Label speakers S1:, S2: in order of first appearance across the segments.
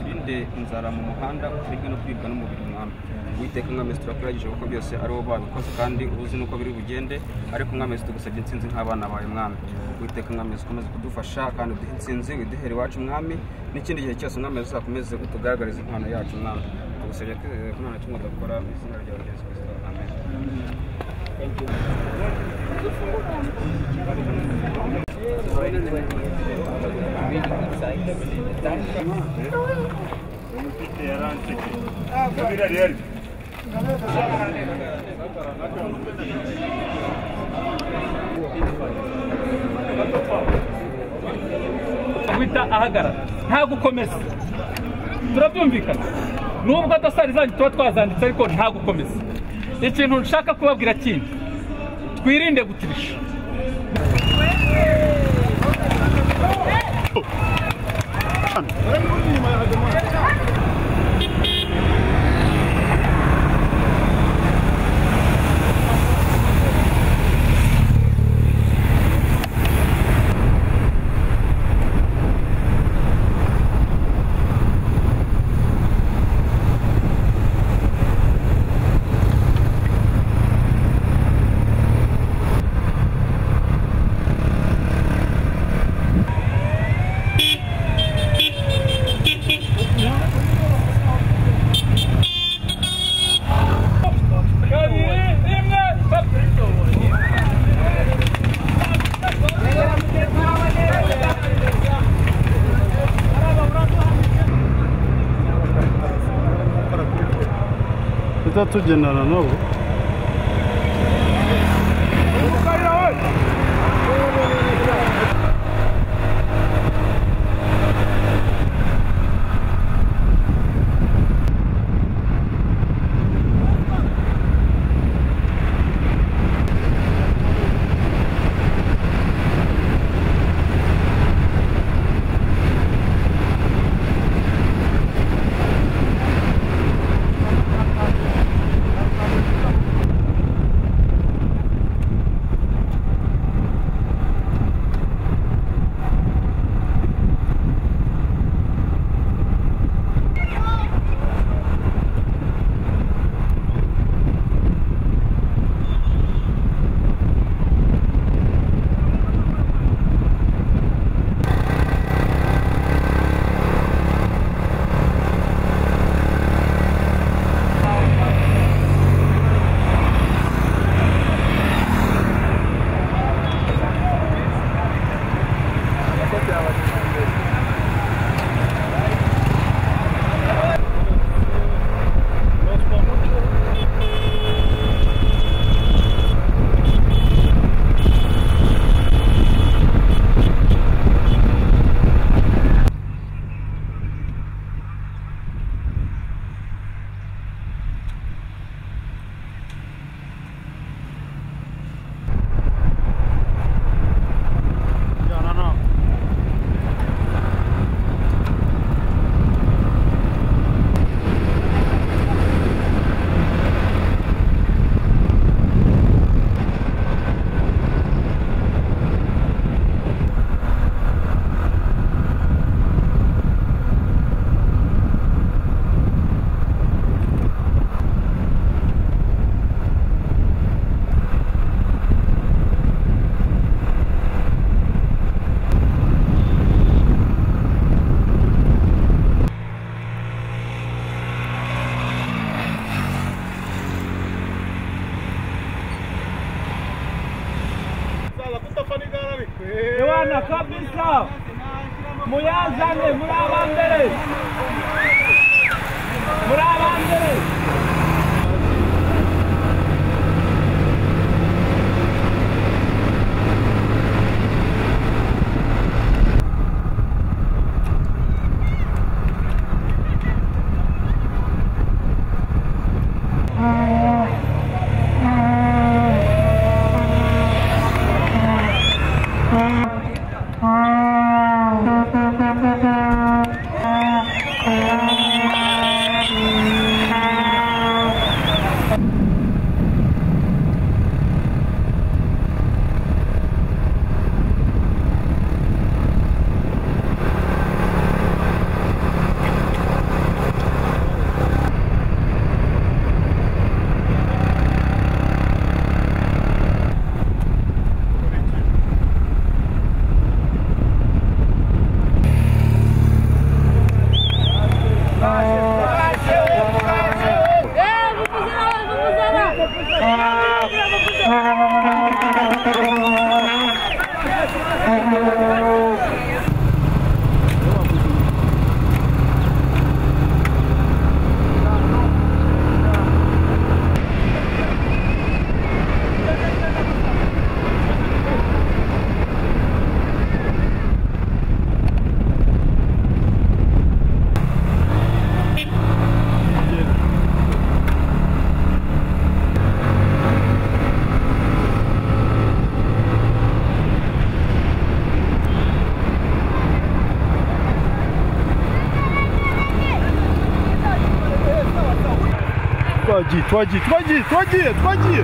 S1: ufite inzara mu muhanda uterwe no kwibwa n'umubiri mwami witeka mwamezi turakurageje kuko byose ari wowe babikoze kandi uzi nuko biri bugende ariko mwamezi tugusabye intsinzi nk'abana bawe mwami witeka mwamezi ukomeze kudufasha kandi uduhe intsinzi uduhere iwacu mwami n'ikindi gihe cyose mwamezi uzakomeze utugaragariza impano yacu mwami tugusabye ko umwana kimwe udakora mu izina rya yesu kirisito amen
S2: guhita ahagarara nta gukomeza turabyumvikana nubwo adasari zanyu tuba twazanditse ariko nta gukomeza ikintu nshaka kubabwira kindi twirinde gutirisha kabiri rimwe
S3: tujya tugendana nabo
S4: twagiye twagiye twagiye twagiye twagiye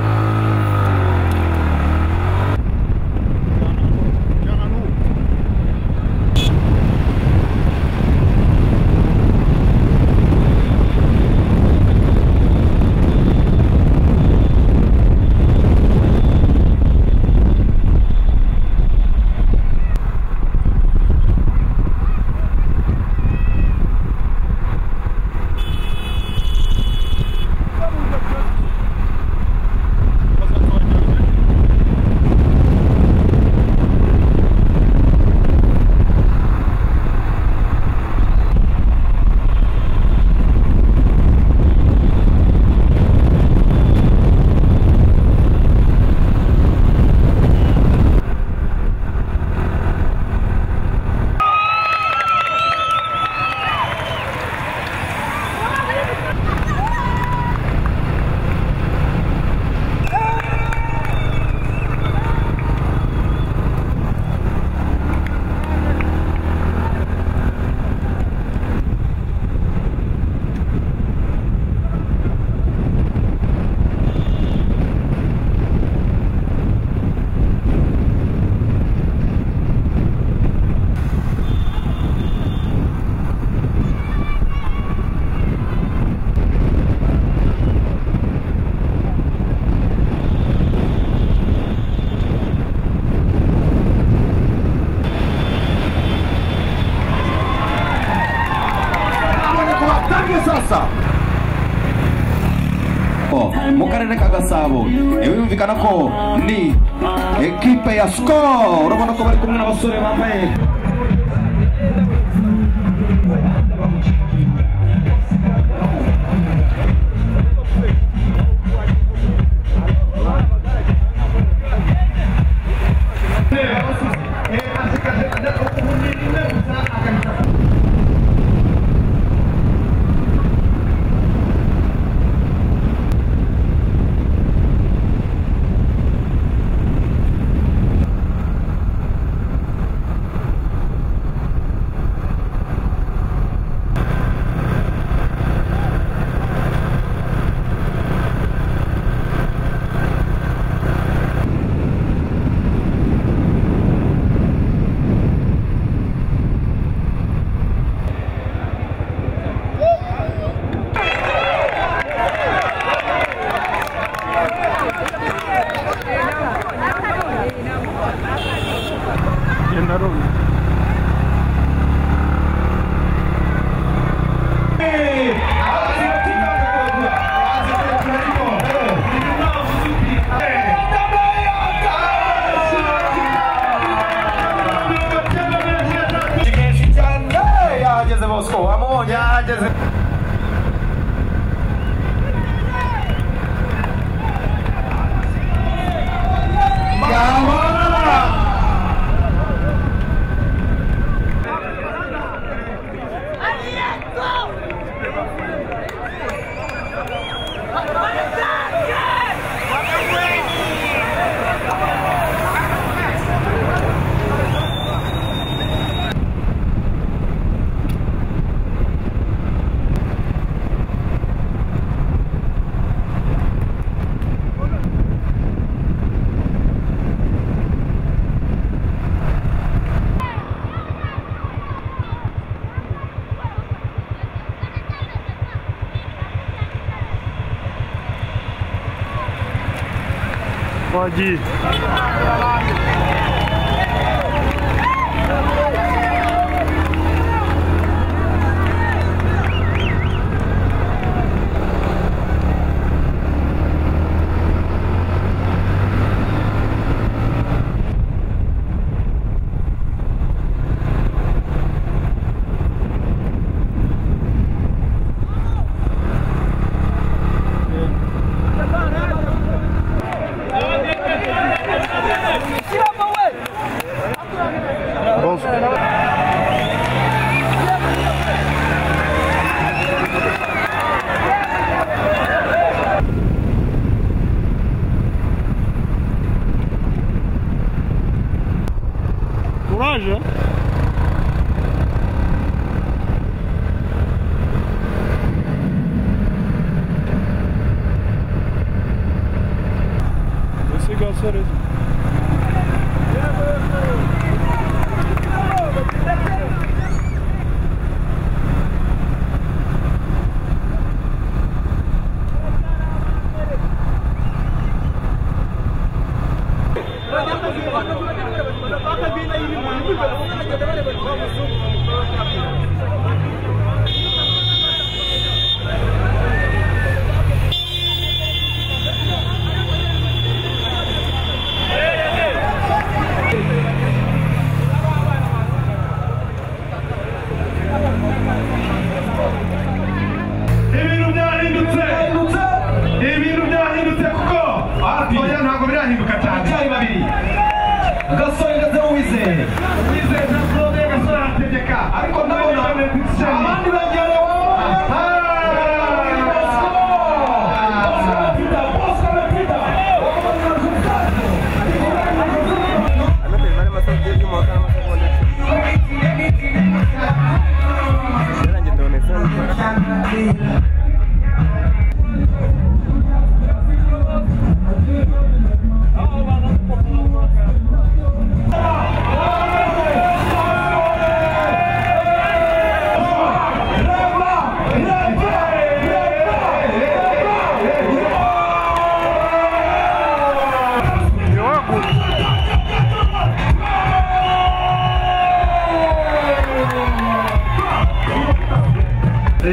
S5: mu karere ka gasabo eh, birumvikana ko ni ekipe ya sikoro urabona ko bari kumwe n'abasore bambaye kenshi cyane yageze bosco wamubonye yageze
S4: twagiye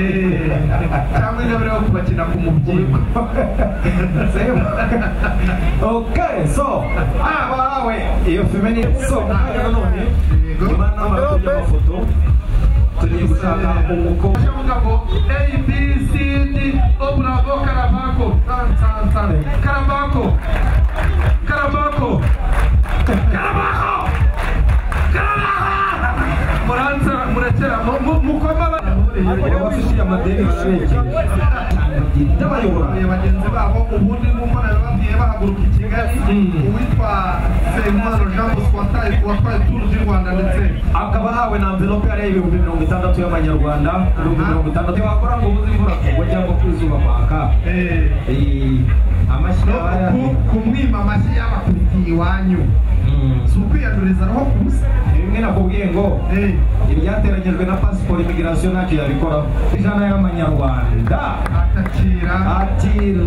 S5: cyangwa intebe yo kubakina ku mubyimba same
S6: Okay, so
S5: ah wawe
S6: iyo filime ni so hano none nyuma n'amafoto y'amafoto turi gushaka umukobwa
S5: mugabo a b c d oburabo karabako tansansan karabako karabako karabako karabako muranza murakera mu- mu- mukoma
S6: abafitiye amadeni barabegera ndabayobora
S5: bagenzi babo ubundi nuko nari bagiye bahaguruka i kigali uwitwa nsengimana jean bosco wataye- watwaye turu du rwanda ndetse
S6: akaba ahawe na mvelope yari ibihumbi mirongo itandatu y'amanyarwanda ibihumbi mirongo itandatu wakora ngo ubuze imvura kugwa cyangwa ku izuba kwaka
S5: Eh,
S6: Eh, amashyi
S5: no
S6: aba yari
S5: ku- kumwima amashyi y'abakurikiye iwanyu
S6: Mm.
S5: si ukwiyanduriza roho kubusa
S6: ni bimwe nakubwiye ngo
S5: Eh,
S6: ibyateranyijwe na pasiporo imigirasiyo ntacyo yabikoraho ijana y'amanyarwanda
S5: atakira
S6: atira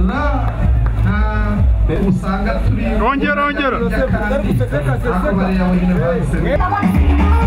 S5: nta usanga turi
S3: Rongera, rongera.
S5: kandi akabari yawe nyine bahise
S7: Thank